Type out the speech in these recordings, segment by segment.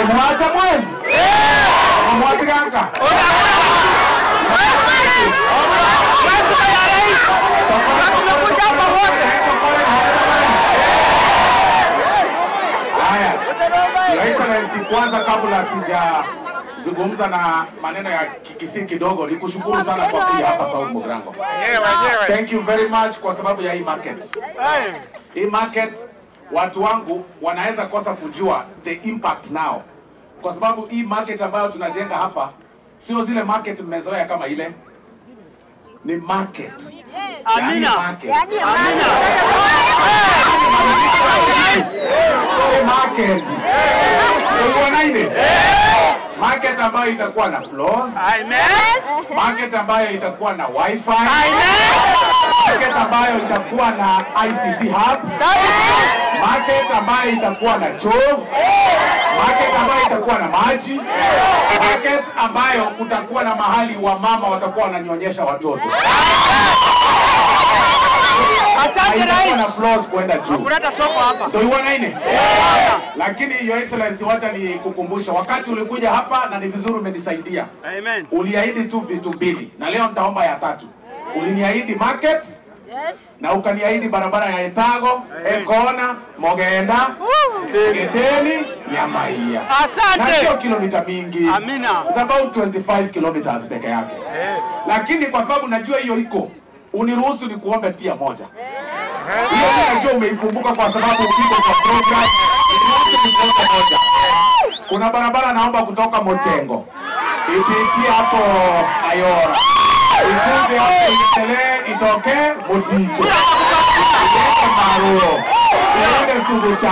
mwacha mwezi mwatiranga Haya, Your Excellency, kwanza kabla sijazungumza na maneno ya kikisi kidogo, ni kushukuru sana kwa kuja hapa South Mogrango. Thank you very much kwa sababu ya hii market. Hii market watu wangu wanaweza kosa kujua the impact now, kwa sababu hii market ambayo tunajenga hapa sio zile market mmezoea kama ile, ni market. Yani market. Hii market. Unaona ile? Market ambayo itakuwa na floors, market ambayo itakuwa na wifi, market ambayo itakuwa na ICT hub, market ambayo itakuwa na choo, market ambayo itakuwa na maji, market ambayo kutakuwa na mahali wa mama watakuwa wananyonyesha watoto. Asante Haitakuwa na rais. floors kwenda juu. Kuleta soko hapa. Ndio iwana ine. Lakini Your Excellency, wacha ni kukumbusha, wakati ulikuja hapa na ni vizuri umenisaidia, Amen. uliahidi tu vitu mbili, na leo nitaomba ya tatu. Uliniahidi market na ukaniahidi barabara ya Etago, Ekona, Mogenda, Geteni, Nyamaia. Na Asante. sio kilomita mingi. Amina. It's about 25 kilometers peke yake. Lakini kwa sababu najua hiyo iko, uniruhusu ni kuombe pia moja. Hiyo mimi najua umeikumbuka kwa sababu uko kwa program. Uniruhusu ni kuombe moja. Kuna barabara naomba kutoka Mochengo ipitie hapo Ayora ikuje hapo iendelee itoke Muticho iende Maruo iende Suguta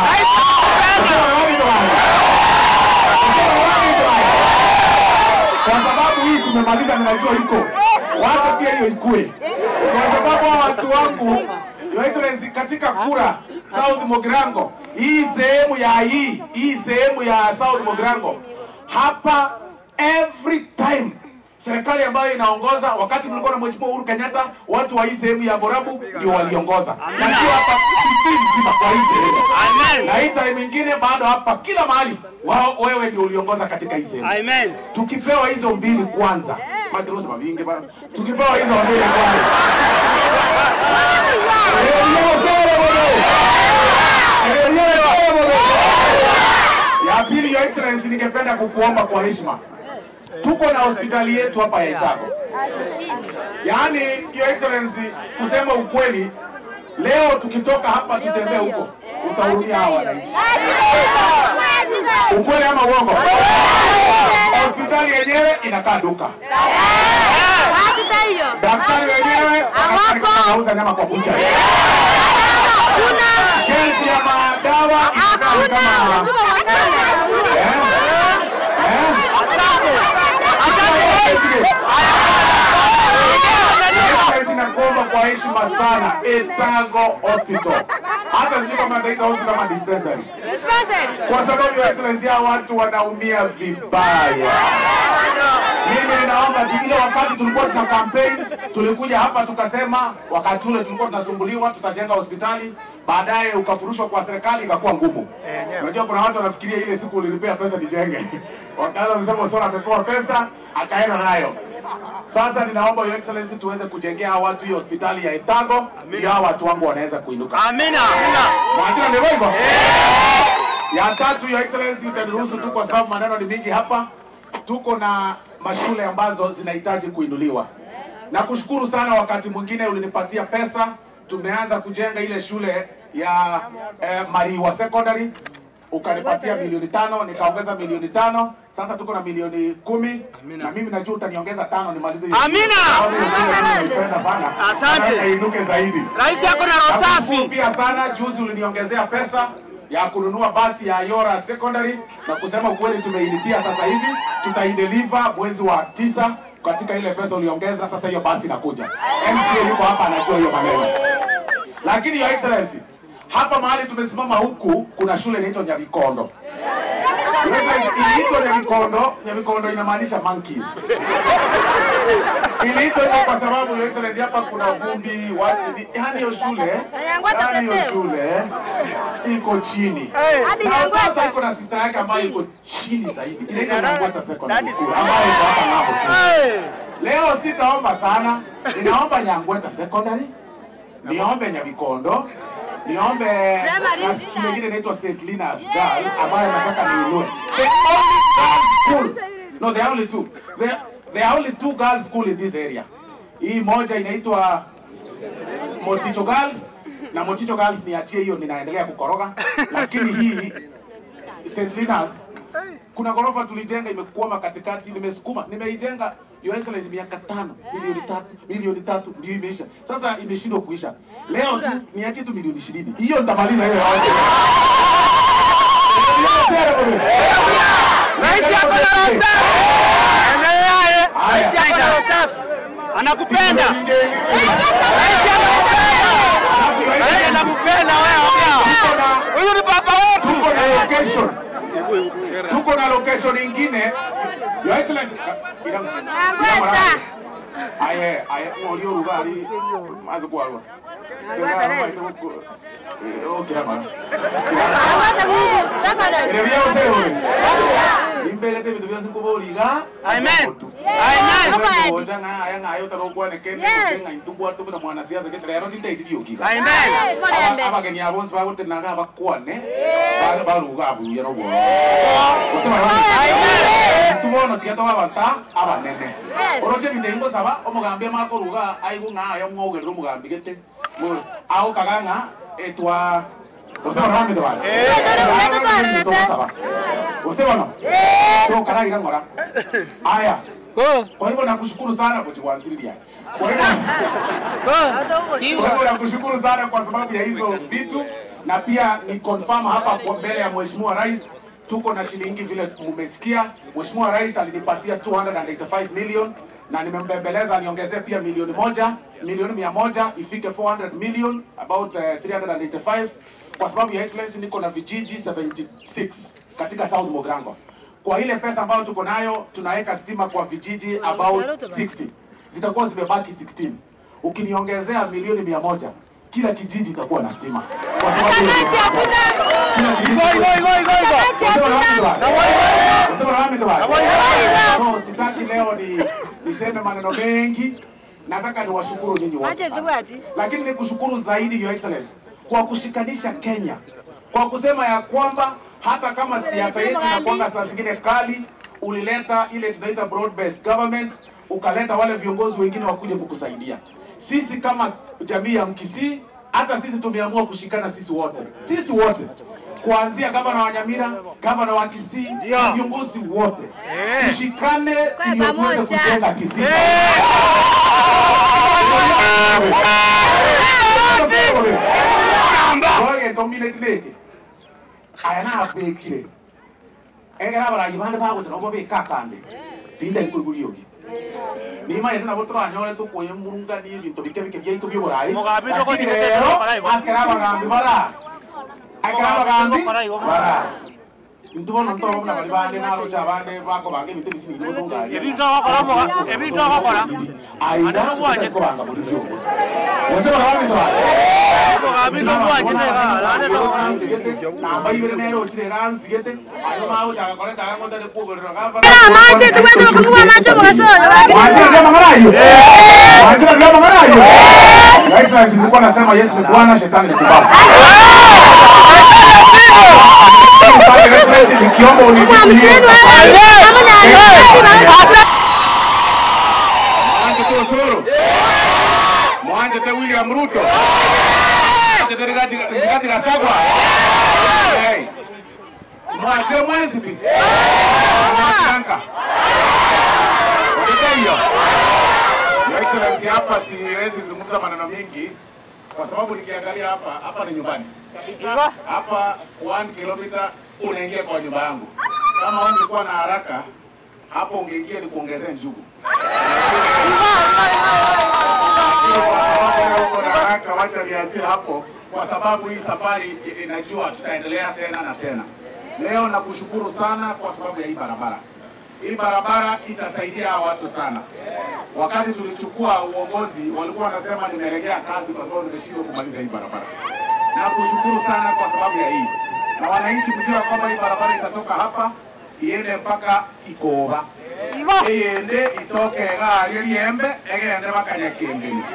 kwa sababu hii tumemaliza, ninajua iko wacha pia hiyo ikue, kwa sababu hawa watu wangu Your Excellency, katika kura South Mogrango, hii sehemu ya hii hii sehemu ya South Mogrango hapa, every time serikali ambayo inaongoza, wakati mlikuwa na Mheshimiwa Uhuru Kenyatta, watu wa hii sehemu ya Borabu ndio waliongoza, na sio hapa Kisii mzima, kwa hii sehemu Amen. na hii time ingine bado hapa kila mahali wao, wewe ndio uliongoza katika hii sehemu. Amen. Tukipewa hizo mbili kwanza, Madrosa mavingi bana, tukipewa hizo mbili kwanza ya pili, Your Excellency, ningependa kukuomba kwa heshima, tuko na hospitali yetu hapa ya Itago. Yaani, Your Excellency, kusema ukweli, leo tukitoka hapa tutembee huko, utahurumia hawa wananchi. Ukweli ama uongo? Hospitali yenyewe inakaa duka, daktari wenyewe Hawako. anauza nyama kwa kucha, shelfu ya madawa inakaa ni kama eh, eh. Excellency, nakuomba kwa heshima sana, Etago Hospital, hata sijui kama nataita hospital kama dispensary, kwa sababu Your Excellency, hawa watu wanaumia vibaya. Mimi ninaomba tu, ile wakati tulikuwa tuna campaign, tulikuja hapa tukasema, wakati ule tulikuwa tunasumbuliwa, tutajenga hospitali, baadaye ukafurushwa kwa serikali, ikakuwa ngumu. Unajua kuna watu wanafikiria ile siku ulinipea pesa nijenge, wakaanza kusema Sora amepewa pesa akaenda nayo. Sasa ninaomba Your Excellency tuweze kujengea hawa watu hiyo hospitali ya Etago, ndio hawa watu wangu wanaweza kuinuka. Amina. Amina. Mwajina ndivyo hivyo? Ya tatu, Your Excellency, utaniruhusu tu kwa sababu maneno ni mingi hapa. Tuko na mashule ambazo zinahitaji kuinuliwa. Na kushukuru sana, wakati mwingine ulinipatia pesa, tumeanza kujenga ile shule ya eh, Mariwa Secondary ukanipatia milioni tano nikaongeza milioni tano sasa tuko na milioni kumi na mimi najua utaniongeza tano nimalize hiyo shule. Amina. Sababu hiyo shule mimi naipenda sana Asante. Nataka iinuke zaidi Rais yako na roho Nakushukuru safi. pia sana, juzi uliniongezea pesa ya kununua basi ya Ayora Secondary, na kusema ukweli tumeilipia sasa hivi, tutaideliver mwezi wa tisa katika ile pesa uliongeza. Sasa hiyo basi inakuja, MCA yuko hapa anajua hiyo maneno. Lakini Your Excellency, hapa mahali tumesimama huku kuna shule inaitwa Nyabikondo. Your Excellency, iliitwa Nyabikondo. Nyabikondo inamaanisha monkeys. Ili Naitwa hivyo kwa sababu Your Excellency hapa kuna vumbi, watu ni yani hiyo shule, Nyangwata yani hiyo Teseu. shule iko chini. Hadi Na sasa Nyangwata. iko na sister yake ambayo iko chini zaidi. Inaitwa Nyangwata Secondary That is School ambayo iko hapa ng'ambo tu. Leo sitaomba sana, ninaomba Nyangweta Secondary, niombe Nyabikondo, niombe Primary na shule nyingine inaitwa St. Linus Girls ambayo nataka niinue. The only girls school. No, there are only two. There, there are only two girls school in this area. Hii moja inaitwa Moticho Girls na Moticho Girls niachie hiyo, ninaendelea kukoroga, lakini hii St. Linus kuna ghorofa tulijenga imekwama katikati, nimesukuma, nimeijenga Your Excellency miaka tano, milioni tatu, milioni tatu ndio imeisha. Sasa imeshindwa kuisha. Leo tu niachie tu milioni ishirini, hiyo nitamaliza hiyo yote. Rais yako na roho safi. Endelea eh. Rais yako na roho safi. Anakupenda. Rais anakupenda. Rais anakupenda wewe. ongea. Huyu ni baba wetu. Tuko na location. Tuko na location ingine. Your Excellency. ina- ina marahaba. Aye, aye, ng'ori orugari maze kwarwa. Nyangwata rero. Okira mara. Nyangwata Mungu, secondary. Ere bya ose ore. Imbele te bitu byose kuboriga. Amen. Amen. Oja nga aya nga yo taro kwane kene Yes. nga itubwa tu na mwana siasa ke rero ndi ndai dio kiga. Amen. Eh, Morembe. abageni abonse bagotenaga abakwane baga baruga abuya no bworo osema tubono tiga twabata abanene Yes. oroche bitengo saba omugambi amakoruga aigu ng'ayo mwogerera omugambi gete ao kaganga etwa osema rami tobale osema no so karagira ng'ora aya Go. kwa hivyo nakushukuru sana kujiwansililia kwa hivyo Go. kwa hivyo nakushukuru sana kwa sababu ya hizo vitu, na pia ni confirm hapa kwa mbele ya Mheshimiwa Rais tuko na shilingi vile mmesikia. Mheshimiwa Rais alinipatia 285 million na nimembembeleza niongezee pia milioni moja milioni mia moja ifike 400 million about uh, 385 kwa sababu ya excellency, niko na vijiji 76 katika South Mogrango. Kwa ile pesa ambayo tuko nayo tunaweka stima kwa vijiji about 60 zitakuwa zimebaki 16 ukiniongezea milioni mia moja kila kijiji itakuwa na stima kwa sababu hiyo Kamati ndio- hakuna. kila kijiji Go, go, go, go, go. Kamati Wasema na hakuna. wami ndwari. Wasema na wami ndwari. Hakuna. So sitaki leo ni niseme maneno mengi, nataka niwashukuru nyinyi wote Wache sana. Zigwati. lakini nikushukuru zaidi Your Excellency kwa kushikanisha Kenya, kwa kusema ya kwamba hata kama siasa yetu inakuanga saa zingine kali, ulileta ile tunaita broad based government, ukaleta wale viongozi wengine wakuje kukusaidia. Sisi kama jamii ya Mkisii, hata sisi tumeamua kushikana sisi wote, sisi wote kuanzia gavana wa Nyamira, gavana wa Kisii, na viongozi wote tushikane, ndio tuweze pamoja. kujenga Kisii. Oge dominate leke. Aya na apekire. Egera abarangi bande bagotera obo bekakande. Tinda ikuruguri ogi. Nima yende nabo turanyore tukuye murungani ibintu bike bike byaitu by'uburayi. Mugambi Lakini tokonyete rero tokora igo. akera abagambi bara. Akera abagambi tokora igo. bara. Ntubona ntobo muna bali bande naro cha bande bako bange ibintu bisini nibo songari. Ebintu abakora muga- ebintu abakora. Aida Ano bwanje. kubanza muri byo. Wazeba bandi twale. Mugambi tokwanjite ga, lande to. Amanje Zigwati bakamuha amanje mugasoza. nilikuwa nasema Yesu ni Bwana, shetani ni kubafu. Nikiomba unijibu Hamsini hiyo. wewe. Kama na Asa. Mwanje te Osoro. Mwanje te William Ruto. Mwanje te Rigathi Rigathi Gachagua. Hey. Mwanje mwezi bi. Mwashanka. Unajua hiyo? Your Excellency, hapa siwezi zungumza maneno mengi kwa sababu nikiangalia hapa hapa ni nyumbani. Hapa 1 kilomita unaingia kwa nyumba yangu. Kama ungekuwa na haraka hapo ungeingia ni kuongezea njugu. Uko na haraka, wacha niachie hapo, kwa sababu hii safari inajua tutaendelea tena na tena. Leo nakushukuru sana kwa sababu ya hii barabara. Hii barabara itasaidia hawa watu sana. wakati tulichukua uongozi walikuwa wanasema nimelegea kazi kwa sababu nimeshindwa kumaliza hii barabara. Na kushukuru sana kwa sababu ya hii, na wananchi mjua kwamba hii barabara itatoka hapa iende mpaka Ikoba iyende itoke gari liembe egende mpaka Nyakembeni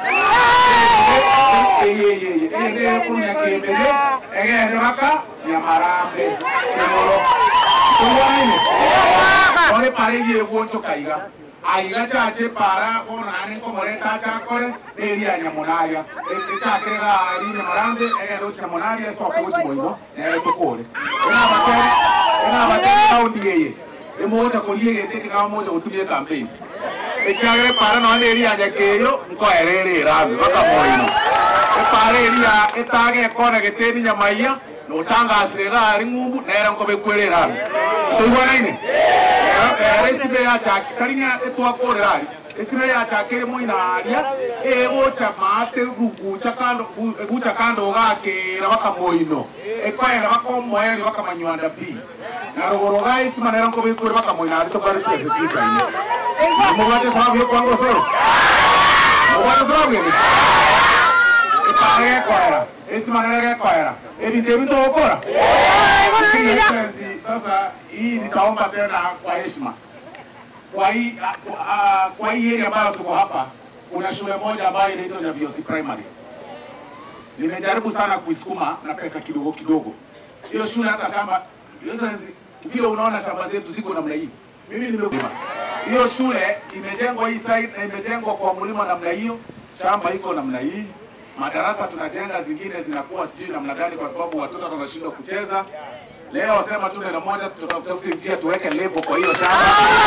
iyende kuru Nyakembeni egende mpaka Nyamarambe Kigoro tuwaine ore pare yeguo tukaiga aiga chache para bono nane nkomoreta chakore neria nyamunaria echakire gari nyamarambe egende ucia munaria soke guchi moino nere tukure enabatere enabatere kaundi yeye emoja korie gete kika moja gutumie campaign ekyagere para no neria nyakeyo nkoerere rami baka moino epara eria etage kona geteni nyamaiya notangasire gari ng'umbu nera nkobe kwerera rami tuigwanaine esitime yachaki karinya etwakorera ari esitime yachakire moinaria egocha maate gugucha kando gucha kando gakera baka moino ekoera baka omoeri baka manywanda pi na rogoro ga estima nera nkobe kwere baka moina ari tokare spese chisaine mubate sababu yo kwango soro mubate sababu yene epare gekoera estima nera gekoera ebintu ebintu gukora Excellency, sasa hii nitaomba tena kwa heshima kwa hii uh, kwa hii area ambayo tuko hapa, kuna shule moja ambayo inaitwa Nyabiosi Primary. Nimejaribu sana kuisukuma na pesa kidogo kidogo. Hiyo shule hata shamba Excellency, vile unaona shamba zetu ziko namna hii, mimi nimeuma hiyo shule imejengwa hii side na imejengwa kwa mlima namna hiyo, shamba iko namna hii madarasa tunajenga, zingine zinakuwa sijui namna gani, kwa sababu watoto wanashindwa kucheza. Leo sema tu neno moja, tutafute njia tuweke level kwa hiyo shamba.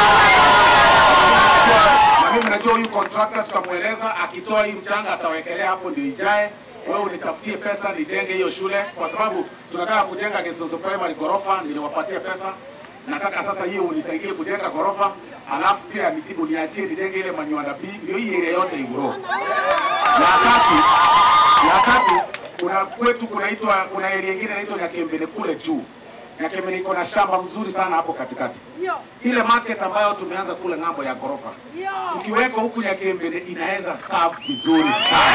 Na mimi najua huyu contractor tutamweleza, akitoa hii mchanga atawekelea hapo ndio ijae. Wewe unitafutie pesa nijenge hiyo shule, kwa sababu tunataka kujenga Gesoso Primary ghorofa, niliwapatia pesa. Nataka sasa hiyo unisaidie kujenga ghorofa, alafu pia mitibu niachie nijenge ile Manywanda B, ndio hii area yote iguro. Ya tatu, ya tatu kuna kwetu kunaitwa kuna area nyingine inaitwa Nyakembele kule juu. Nyakembele iko na shamba mzuri sana hapo katikati. Ile market ambayo tumeanza kule ng'ambo ya ghorofa. Tukiweka huku Nyakembele inaweza serve vizuri sana.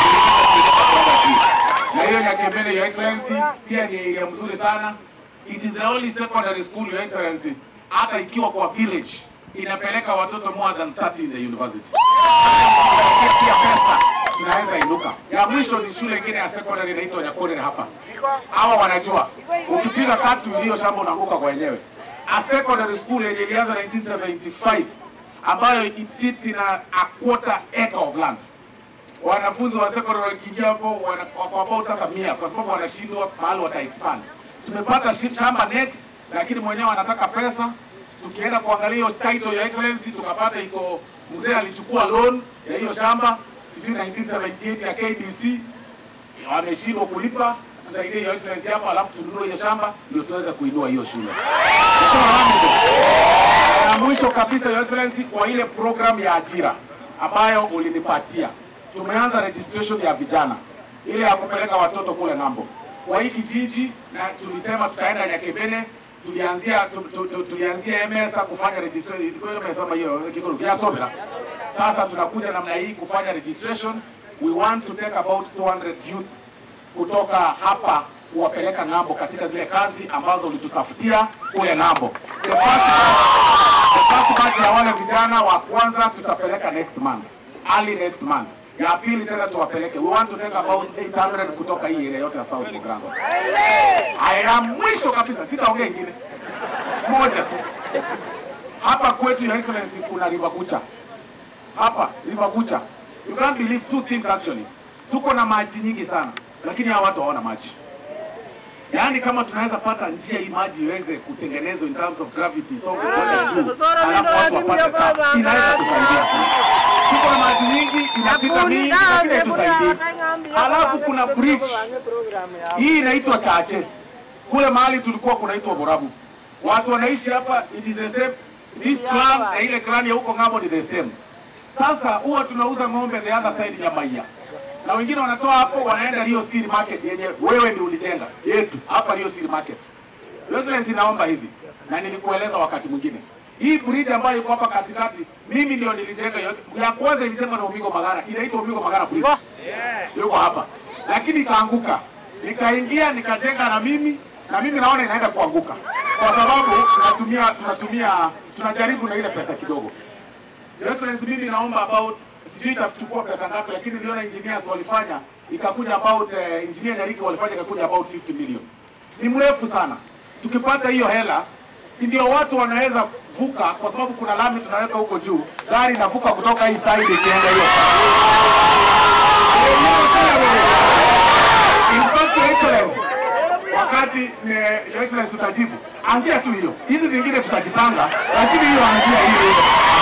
Na hiyo Nyakembele your excellency pia ni area mzuri sana. It is the only secondary school your excellency hata ikiwa kwa village inapeleka watoto more than 30 in the university. Pia pesa tunaweza inuka. Ya mwisho ni shule ingine ya secondary inaitwa Nyakorere hapa. Hawa wanajua ukipiga katu iliyo shamba unaanguka kwa wenyewe. A secondary school yenye ilianza 1975 ambayo it sits in a, a quarter acre of land. Wanafunzi wa secondary wakiingia hapo wana- wako about sasa mia kwa sababu wanashindwa mahali wata expand. Tumepata shi- shamba next, lakini mwenyewe anataka pesa. Tukienda kuangalia hiyo title ya excellency tukapata iko mzee alichukua loan ya hiyo shamba sijui 1978 ya KDC wameshindwa kulipa, tusaidie hiyo excellency hapo, alafu tununue hiyo shamba ndio tuweze kuinua hiyo shule. Na mwisho kabisa, your excellency, kwa ile program ya ajira ambayo ulinipatia, tumeanza registration ya vijana ile ya kupeleka watoto kule ng'ambo kwa hii kijiji, na tulisema tutaenda Nyakebene tulianzia tu, tu, tu, tulianzia MSA kufanya registration, ilikuwa imesema hiyo kikolo ya Sobela. Sasa tunakuja namna hii kufanya registration. We want to take about 200 youths kutoka hapa kuwapeleka ng'ambo katika zile kazi ambazo ulitutafutia kule ng'ambo. The first, the first batch ya wale vijana wa kwanza tutapeleka next month, early next month. Ya pili tena tuwapeleke. We want to take about 800 kutoka hii area yote ya South Mugirango. Haya, mwisho kabisa, sitaongea ingine moja tu. Hapa kwetu Your Excellency kuna River Kucha. Hapa River Kucha. You can't believe two things actually. Tuko na maji nyingi sana, lakini hawa watu hawana maji. Yaani kama tunaweza pata njia hii maji iweze kutengenezwa in terms of gravity so kwenda juu, alafu watu wapate tap, inaweza kusaidia sana. Tuko na maji nyingi inapita mingi, lakini haitusaidii. Alafu kuna bridge hii inaitwa Chache, kule mahali tulikuwa kunaitwa Borabu. Watu wanaishi hapa, it is the same. This clan na ile clan ya huko ng'ambo ni the same. Sasa huwa tunauza ng'ombe the other side ya Maia, na wengine wanatoa hapo wanaenda Rio City Market yenye wewe ndio ulijenga yetu hapa Rio City Market. Your Excellency, naomba hivi na nilikueleza wakati mwingine, Hii bridge ambayo iko hapa katikati, mimi ndio nilijenga hiyo. Ya kwanza ilijengwa na Umigo Magara, inaitwa Umigo Magara Bridge. Yuko hapa. Lakini ikaanguka. Nikaingia nikajenga na mimi na mimi naona inaenda kuanguka. Kwa sababu tunatumia tunatumia tunajaribu na ile pesa kidogo. Your Excellency, mimi naomba about sijui itachukua pesa ngapi, lakini niliona engineers walifanya ikakuja about uh, engineer Nyariki walifanya ikakuja about 50 million. Ni mrefu sana. Tukipata hiyo hela ndio watu wanaweza vuka, kwa sababu kuna lami tunaweka huko juu, gari inavuka kutoka hii side ikienda hiyo In fact, Your Excellency, wakati eh, Your Excellency tutajibu, anzia tu hiyo. Hizi zingine tutajipanga, lakini hiyo anzia hiyo.